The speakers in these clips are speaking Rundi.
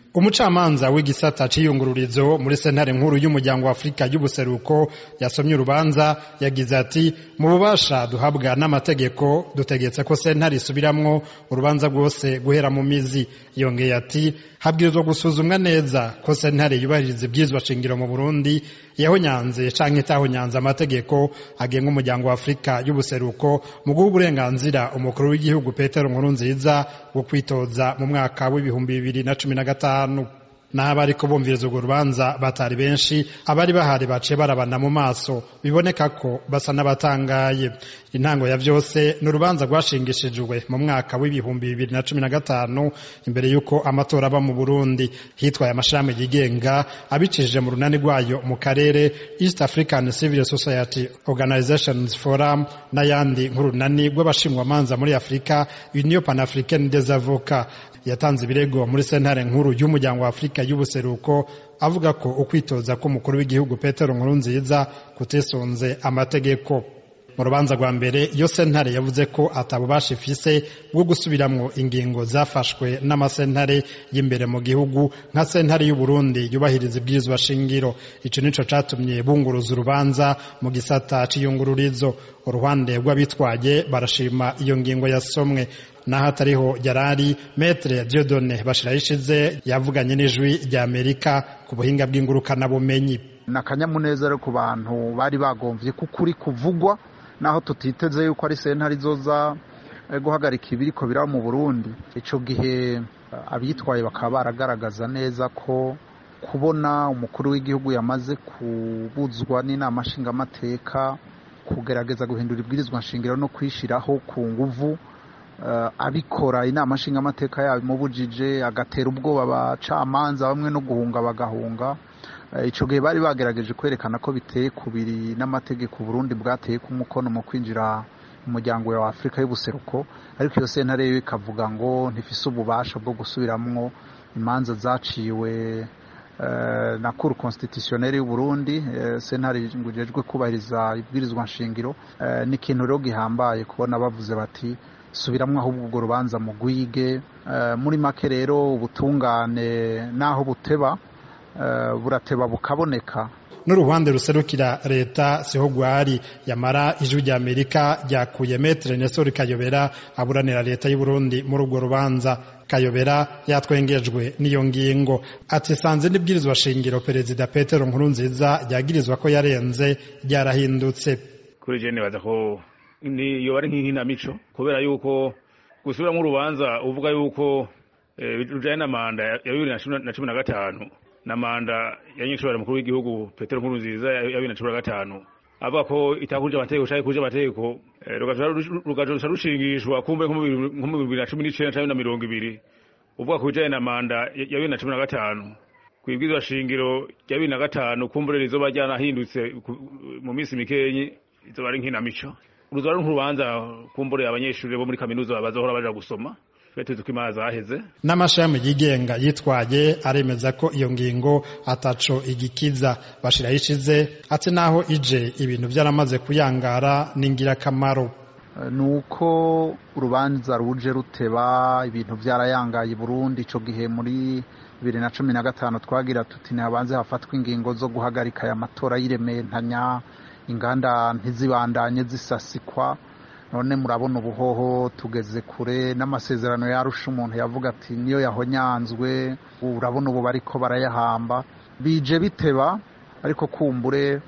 umucamanza w'igisata c'iyungururizo muri sentare nkuru y'umuryango wa afurika y'ubuseruko yasomye urubanza yagize ati mu bubasha duhabwa n'amategeko dutegetse ko sentare isubiramwo urubanza rwose guhera mu mizi yongeye ati habwirizwa gusuzumwa neza ko sentare yubahiriza ibyizwa shingiro mu burundi yahonyanze canke itahonyanze amategeko agenga umuryango wa afurika y'ubuseruko mu guha uburenganzira umukuru w'igihugu petero nkurunziza wo kwitoza mu mwaka w'ibihumbi bibiri na cumi na gatanu n'abo ariko bumviriza urwo rubanza batari benshi abari bahari baciye barabana mu maso biboneka ko basa n'abatangaye intango ya vyose ni urubanza rwashingishijwe mu mwaka w'ibihumbi bibiri na cumi na gatanu imbere y'uko amatora aba mu burundi hitwaye amashirahamwe yigenga abicishije mu runani rwayo mu karere east african civil society organizations forum n'ayandi nk'urunani rw'abashingwamanza muri afurika union panafricaine des avocats yatanze ibirego muri sentare nkuru y'umuryango wa afurika y'ubuseruko avuga ko ukwitoza k'umukuru w'igihugu petero nkurunziza kutisonze amategeko mu rubanza rwa mbere iyo sentare yavuze ko atabubasha ifise bwo gusubiramwo ingingo zafashwe n'amasentare y'imbere mu gihugu nka sentare y'uburundi yubahiriza ibwirizwa shingiro ico nico catumye bunguruza urubanza mu gisata c'iyungururizo uruhande rw'abitwaye barashima iyo ngingo yasomwe naho atariho yarari metre Dieudonne Bashirayishize yavuganye n'ijwi rya Amerika ku buhinga bw'ingurukanabumenyi ni akanyamuneza rero ku bantu bari bagomvye ko ukuri kuvugwa naho tutiteze yuko ari sentare izoza guhagarika ibiriko biraba mu burundi ico gihe abitwaye bakaba baragaragaza neza ko kubona umukuru w'igihugu yamaze kubuzwa n'inama nshingamateka kugerageza guhindura ibwirizwa nshingiro no kwishiraho ku nguvu abikora inama nshingamateka yabimubujije agatera ubwoba abacamanza bamwe no guhunga bagahunga icyo gihe bari bagerageje kwerekana ko biteye kubiri n'amategeko Burundi bwateye ku mukono mu kwinjira mu muryango wa afurika y'ubuseruko ariko iyo sentare yo ikavuga ngo ntifise ububasha bwo gusubiramwo imanza zaciwe na kuru constitutionnelle y'u Burundi sentare ngujejwe kubahiriza ibwirizwa nshingiro ni ikintu rero gihambaye kubona bavuze bati subiramwo ahubwo ubwo rubanza mu gwige muri make rero ubutungane naho buteba burateba bukaboneka n'uruhande ruserukira leta siho gwari yamara ijwi rya amerika ryakuye metre nesori kayobera aburanira leta y'u Burundi muri urwo rubanza kayobera yatwengejwe n'iyo ngingo ati sanze n'ibwirizwa shingiro perezida petero nkurunziza ryagirizwa ko yarenze ryarahindutse kuri je nibaza ko ni iyo bari nk'inkinamico kubera yuko gusubiramo urubanza uvuga yuko rujanye na manda ya bibiri na cumi na gatanu na manda ya nyinshobora mukuru w'igihugu petero nkurunziza ya bibiri na cumi na gatanu avuga ko itakurije amategeko canke kurije amategeko rugaca rushingishwa kumbe nko mu bibiri na cumi n'icenda canke na mirongo ibiri uvuga ku bijanye na manda ya bibiri na cumi na gatanu kwibwirizwa shingiro rya bibiri na gatanu kumbure rizoba ryanahindutse mu minsi mikenyi izoba ari nkinamico uruzoba ari nk'urubanza kumbure abanyeshuri bo muri kaminuza bazohora baja gusoma tuzi ko imana zaheze n'amashami yigenga yitwaye aremeza ko iyo ngingo ataco igikiza bashiraho ishize ati naho ije ibintu byaramaze kuyangara ni ingirakamaro ni uko urubanza ruje ruteba ibintu byarayangaye Burundi ico gihe muri bibiri na cumi na gatanu twagira tuti ntihabanze hafatwa ingingo zo guhagarika aya matora y'irementanya inganda ntizibandanye zisasikwa none murabona ubuhoho tugeze kure n'amasezerano yarusha umuntu yavuga ati niyo yahonyanzwe urabona ubu bariko barayahamba bije biteba ariko kumbure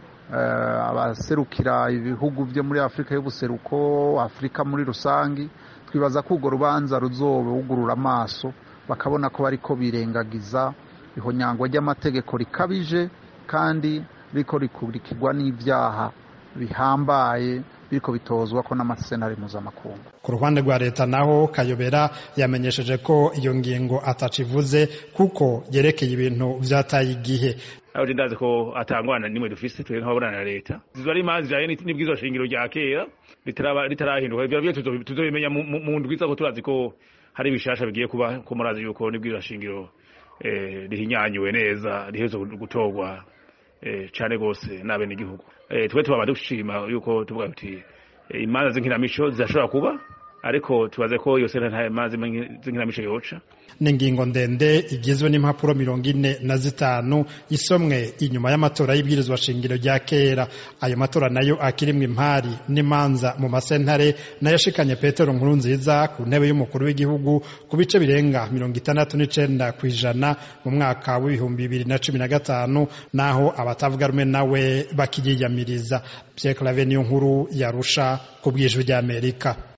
abaserukira ibihugu byo muri afurika y'ubuseruko afurika muri rusange twibaza ko urwo rubanza ruzobugurura amaso bakabona ko bariko birengagiza ihonyangwa ry'amategeko rikabije kandi riko rikurikirwa n'ibyaha bihambaye biriko bitozwa ko n'amasenari mpuzamakungu ku ruhande rwa leta naho kayobera yamenyesheje ko iyo ngingo atacivuze kuko yerekeye ibintu vyataye igihe aho je ndazi ko atangwana nimwe dufise twe nk'ababonana na leta zizo ari imanza zijanye n'ibwirizwa shingiro rya kera ritarahinduka ivyo vyo tuzobimenya mu ndwi ko turazi ko hari ibishasha bigiye kuba ko murazi yuko n'ibwirizwa shingiro rihinyanyuwe neza riheze gutorwa cane gose n'abene igihugu twe tubaba dushima yuko tuvuga tuti imanza z'inkinamico zirashobora kuba ariko tubaze ko iyo sentare nta manza z'inkinamico yoca ni ingingo ndende igizwe n'impapuro mirongo ine na zitanu isomwe inyuma y'amatora y'ibwirizwa shingiro rya kera ayo matora nayo akirimwe impari n'imanza mu masentare nayo ashikanye petero nkuru nziza ku ntebe y'umukuru w'igihugu ku bice birenga mirongo itandatu n'icenda ku ijana mu mwaka w'ibihumbi bibiri na cumi na gatanu naho abatavuga rumwe nawe bakiyiyamiriza pierre clave niyo nkuru yarusha ku bwijwi ry'amerika